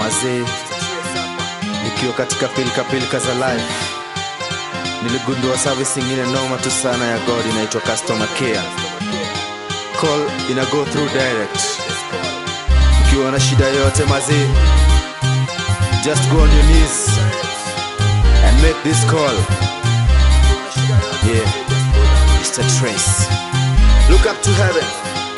Mazee, nikiwa katika pilika pilika za life, niligundua service ingine noma tu sana ya God inaitwa customer care. Call ina go through direct. Ukiwa na shida yoyote mazee, just go on your knees and make this call. Yeah, Mr. Trace. Look up to heaven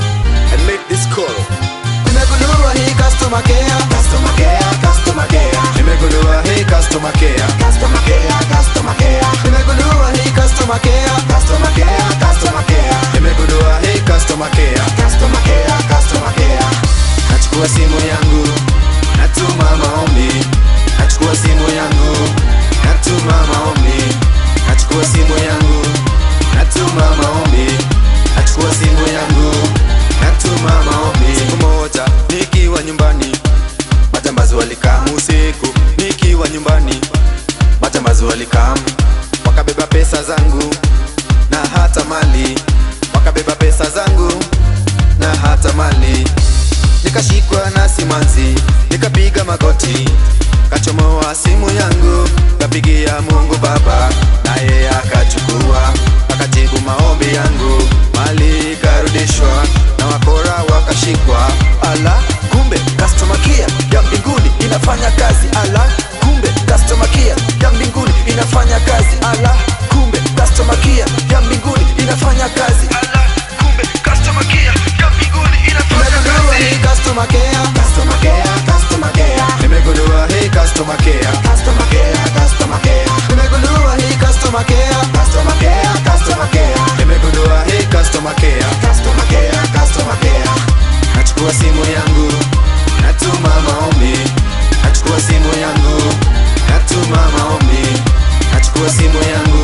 and make this call. Nimegundua hii customer care, customer care, customer care, Nimegundua hii customer care. customer care, customer care. Nimegundua hii customer care, customer care, customer care, Nimegundua hii customer care. customer care, customer care. Nachukua simu yangu, natuma maombi. Nachukua simu yangu, natuma maombi. Nachukua simu yangu, natuma maombi. Nachukua simu yangu, natuma maombi. Siku moja nikiwa nyumbani, majambazi walikamu usiku. Nikiwa nyumbani, majambazi walikamu, wakabeba pesa zangu na hata mali, wakabeba pesa zangu na hata mali nikashikwa na simanzi, nikapiga magoti, kachomoa simu yangu, kapigia Mungu Baba, naye akachukua, akajibu maombi yangu, mali ikarudishwa na wakora wakashikwa. Ala, kumbe customer care ya mbinguni inafanya kazi. Ala, kumbe customer care ya mbinguni inafanya kazi. Ala, kumbe customer care ya mbinguni inafanya kazi. Ala, kumbe customer care ya mbinguni inafanya Nimegundua kazi. hii customer care, customer care, customer care, Nimegundua hii customer care. customer care, customer care. Nimegundua hii customer care, customer care, customer care, Nimegundua hii customer care. customer care, customer care. Nachukua simu yangu, natuma maombi. Nachukua simu yangu, natuma maombi. Nachukua simu yangu,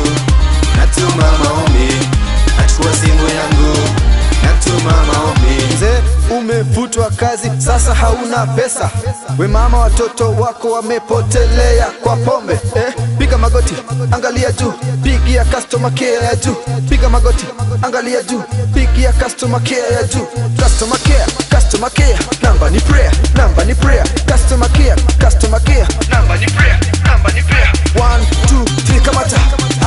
natuma maombi. Nachukua simu yangu, natuma maombi. Mzee, umefutwa kazi, sasa hauna pesa. We mama, watoto wako wamepotelea kwa pombe eh, piga magoti, angalia juu, pigia customer care ya juu, piga magoti, angalia juu, pigia customer care ya juu, customer care, customer care, namba ni prayer, namba ni prayer, customer care, customer care, namba ni prayer, namba ni prayer. One, two, three, kamata.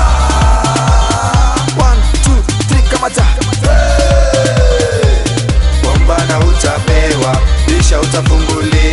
Ah, one, two, three, kamata. Bomba na utapewa, kisha utafunguliwa